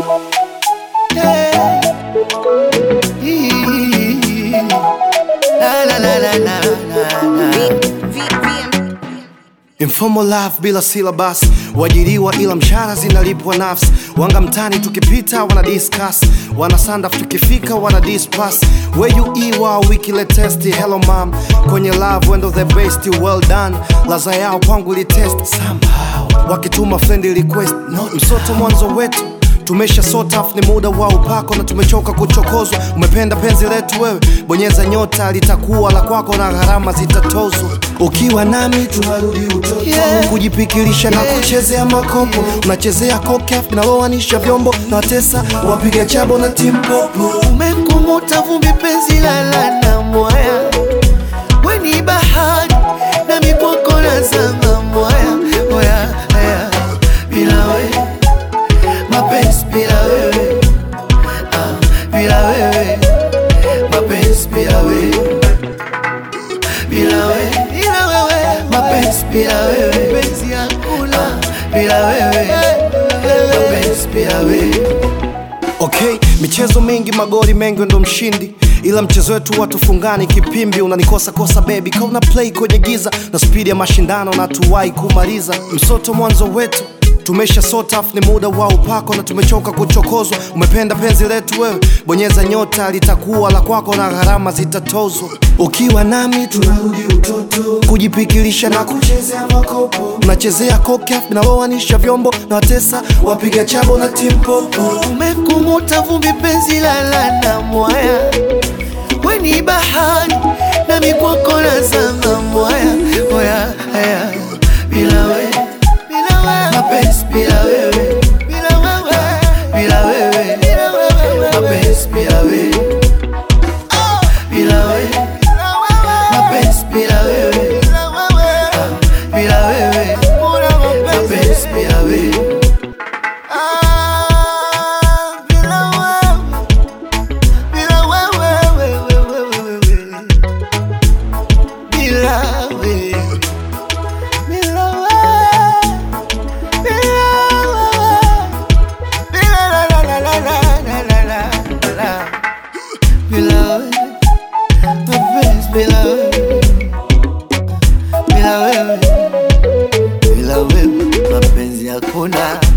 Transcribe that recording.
Yeah. Ee. La, la, la, la, la, la, la. Informal life bila syllabus, wajiriwa ila mshahara zinalipwa nafsi. Wanga mtani tukipita wana discuss, wana sandaf tukifika wana dispass. Where you iwa wiki latest, hello mom, kwenye love wendo the best, well done. Laza yao kwangu li test somehow, wakituma friend request, no msoto mwanzo wetu tumesha sort off, ni muda wa upako na tumechoka kuchokozwa. Umependa penzi letu wewe, bonyeza nyota, litakuwa la kwako na gharama zitatozwa. Ukiwa nami tunarudi utoto, yeah. kujipikilisha na kuchezea makopo, unachezea kokaf naloanisha vyombo na watesa wapiga chabo na timpopo. Umekumuta vumbi penzi lala na mwaya, we ni bahari na mikwako nazama mwaya mwaya haya bila we mapenzi bila wewe ah, bila wewe mapenzi bila wewe bila wewe bila wewe mapenzi bila wewe penzi hakuna bila wewe mapenzi bila wewe Okay, michezo mingi magoli mengi ndo mshindi ila mchezo wetu watufungani kipimbi unanikosa kosa baby kauna play kwenye giza na spidi ya mashindano na tuwai kumaliza msoto mwanzo wetu tumesha sort off, ni muda wa upako na tumechoka kuchokozwa. Umependa penzi letu wewe, bonyeza nyota, litakuwa la kwako na gharama zitatozwa. Ukiwa nami tunarudi utoto, kujipikilisha na kuchezea makopo, unachezea kokaf naloanisha vyombo na watesa wapiga chabo na timpopo. Umekumuta vumbi penzi lala na mwaya, we ni bahari na mikwako nazama mwaya mwaya haya bila we bila wewe mapenzi bila wewe bila wewe bila wewe bila wewe mapenzi bila wewe bila wewe mapenzi bila wewe bila wewe mapenzi bila wewe bila wewe bila wewe bila wewe mapenzi hakuna